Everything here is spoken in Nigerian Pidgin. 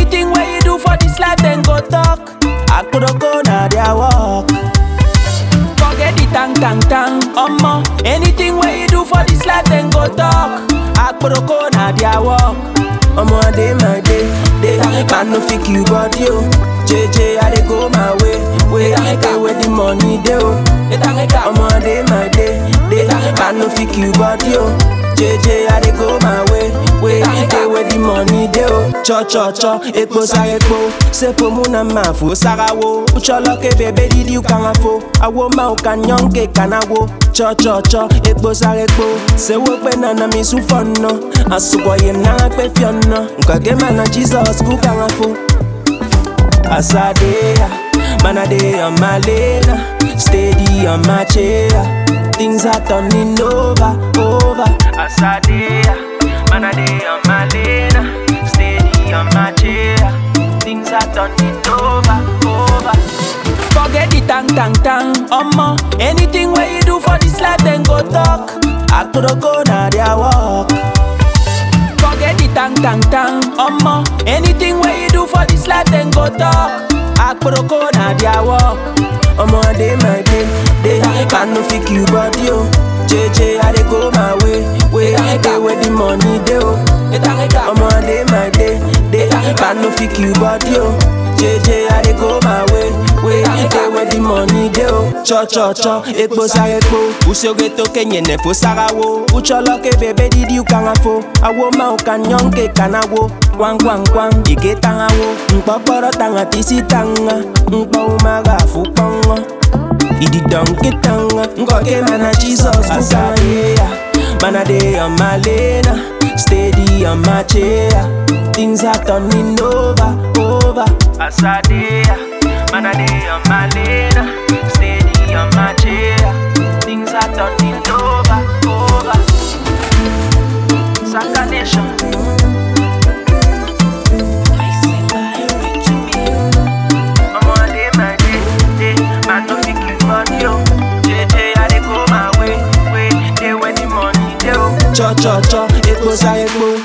Anything where you do for this life, then go talk. Akporoko na their work. Forget the tang tang tang, omo. Anything where you do for this life, then go talk. Akporoko na their work. Omo, I dey my day, day. Man no fit you body yo. JJ, I dey go my way, way. Day where the money dey oh. Omo, I dey my day, day. Man no fit you body yo. JJ, I dey go my way, way. Day where the money dey oh. Cho cho cho, ekpo sa ekpo. Sepo muna mafu sarawo. Ucholo ke bebe didi ukangafo. Awo ma ukanyong ke kanawo. Cho cho cho, ekpo sa ekpo. Sewo pe nana mi sufono. Asukwa ye na pe fiono. Nkage mana Jesus kukangafo. As I dey, man I dey on my lane, steady on my chair. Things are turning over, over. As I dey, man I dey on my lane, steady on my chair. Things are turning over, over. Forget the tang tang tang, omo. Anything where you do for this life, then go talk. Akporoko na their work. Forget the tang tang tang, omo. Anything where you do for this life, then go talk. Akporoko na their work. Omo, I dey my day, day. Man no fit you body yo. JJ, I dey go my way, way. Day where the money dey oh. Omo, I dey my day, day. Man no fit you body yo. JJ, I dey go my way, way. Day where the money dey oh. Cho cho cho, ekpo sa ekpo. Usoge to kenye nefo sarawo. Ucholo ke bebe didi ukangafo. Awo ma ukanyong ke kanawo. Kwang kwang kwang, ike tangawo. Nkpokporo tanga tisi tanga. Nkpo umaga fukongo. Idi donkey tanga. Ngoke mana Jesus kusayeya. Man I dey on my lane, steady on my chair. Things are turning over, over. As I dey, man I dey on my lane, steady on my chair. Things are turning over, over. Saka Nation. Omo, I dey my day, day. Man no fit kill body yo. JJ, I dey go my way, way. Day when the money dey oh. Cho cho cho, ekpo sa ekpo.